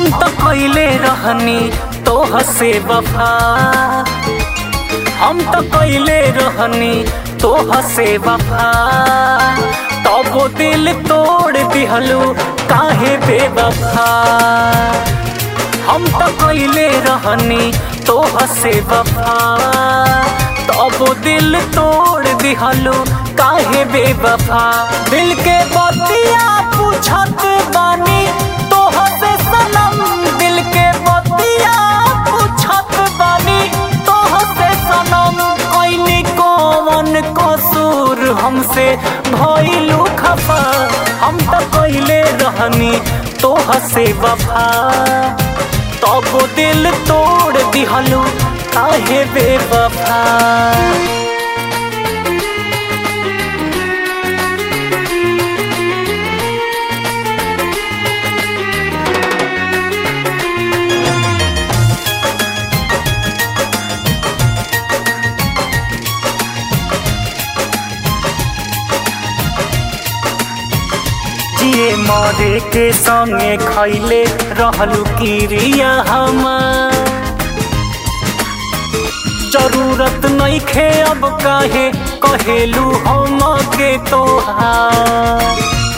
हम तो कैले रहनी तोह से वफा हम तो कैले रहनी तोह से वफा तब वो दिल तोड़ दिहलू काहे बेवफा हम तो कैले रहनी तोह से वफा तब वो दिल तोड़ दिहलू काहे बेवफा दिल के बतिया पूछत बानी तोह से सनम दिल के बतिया पूछत बानी तोह से सनम कैनी कौन कसूर हमसे भइलू खफा हम तो कैले रहनी तोह से वफा तब वो दिल तोड़ दिहलू काहे बेवफा जिए मरे के संगे खैले रहलू किरिया हमार जरूरत नहीं खे अब काहे कहेलू हम के तोहार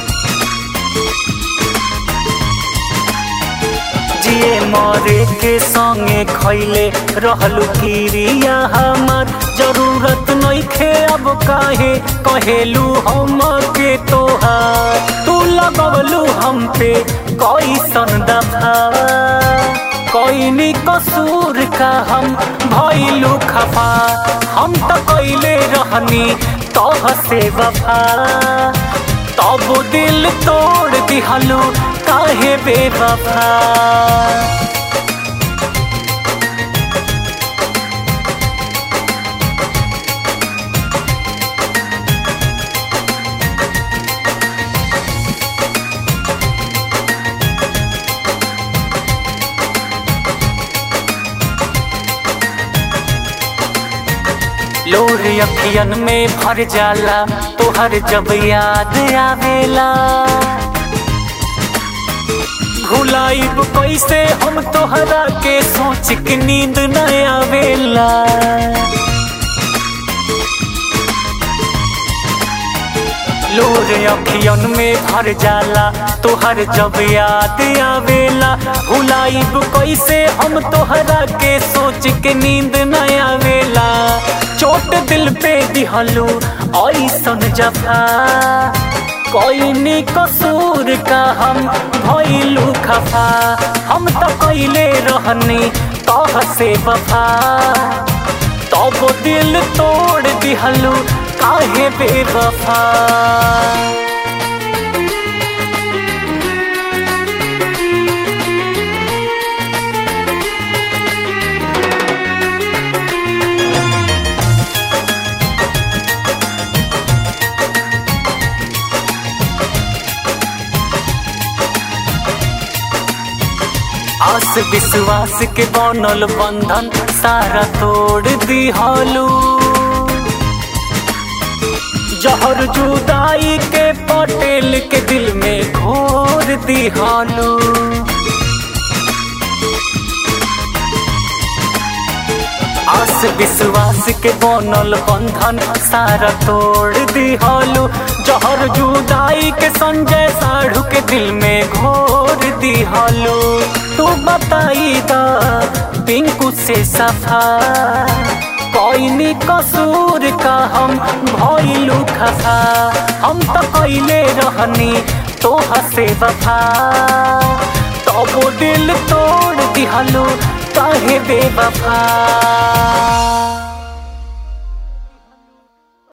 जिए मरे के संगे खैले रहलू किरिया हमार जरूरत नहीं खे अब काहे कहेलू हम के तोहार तू लगवलू हम पे कैसन दफा कैनी कसूर का हम भइलू खफा हम तो कैले रहनी तोह से वफा तब दिल तोड़ दिहलू काहे बेवफा लोर अखियन में भर जाला तोहर जब याद आवेला भुलाइब कैसे हम तोहरा के सोच के नींद न आवेला लोर अखियन में भर जाला तोहर जब याद आवेला भुलाइब कैसे हम तोहरा के सोच के नींद न आवेला चोट दिल पे दिहलू ऐसन जफा कोई कसूर का हम भइलू खफा हम तो कैले रहनी तोह से वफा तब तो दिल तोड़ दिहलू काहे बेवफा आस विश्वास के बनल बंधन सारा तोड़ दिहलू जहर जुदाई के पटेल के दिल में घोर दिहलू आस विश्वास के बनल बंधन सारा तोड़ दिहलू जहर जुदाई के संजय साढ़ू के दिल में घोर दिहलू तू बताई दा पिंकू से सफा कोई कसूर का हम भइलू खफा हम तो कैले रहनी तोह से वफा तब तो दिल तोड़ दिहलू काहे बेवफा